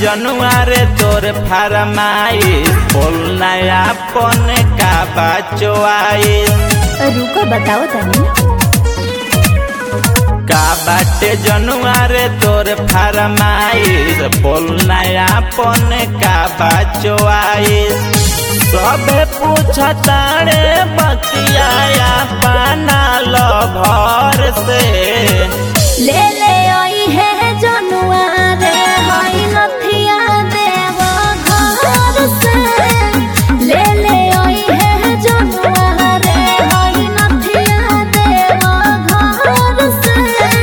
जनुआरे तोर फरमाइश बोल नया पन का बचवाइश रुको बताओ तनी का बाटे जनुआरे तोर फरमाइश बोल नया पन का बचवाइश सबे पूछतारे बतिया पाना लो घर से ले ले आई है जनुआ रे हाय नथिया देव घर से ले ले आई है जनुआ रे हाय नथिया देव घर से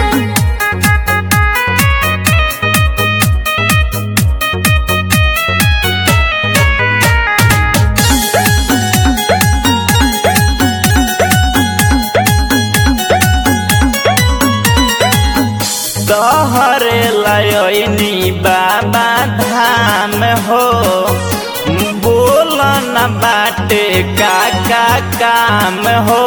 तोहरे लयनी बाबा धाम हो बोल न बाटे का का काम हो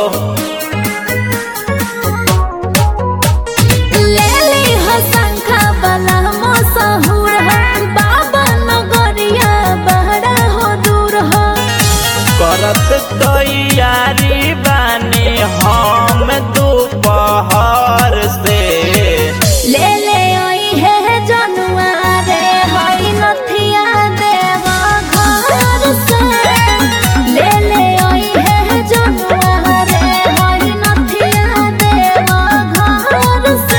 ले ली हो शंखा वाला मसहूर हो बाबा नगरिया बहरा हो दूर हो करत तैयारी बानी हम दोपहर से ले ले आई है जनुआ रे हाय नथिया देव घर से ले ले आई है जनुआ रे हाय नथिया देव घर से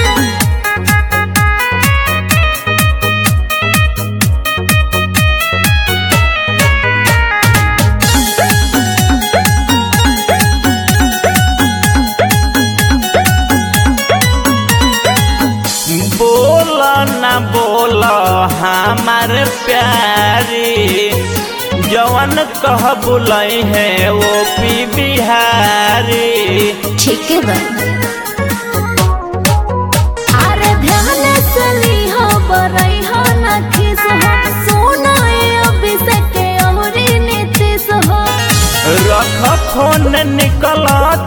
बोल न बोल हमार प्यारी जवन कह बुलई है वो पी बिहारी ठीक है बा अरे ध्यान से ली हो बरई हो न खिस हो सोना अभिषेक औरी नीतीश हो रख फोन निकल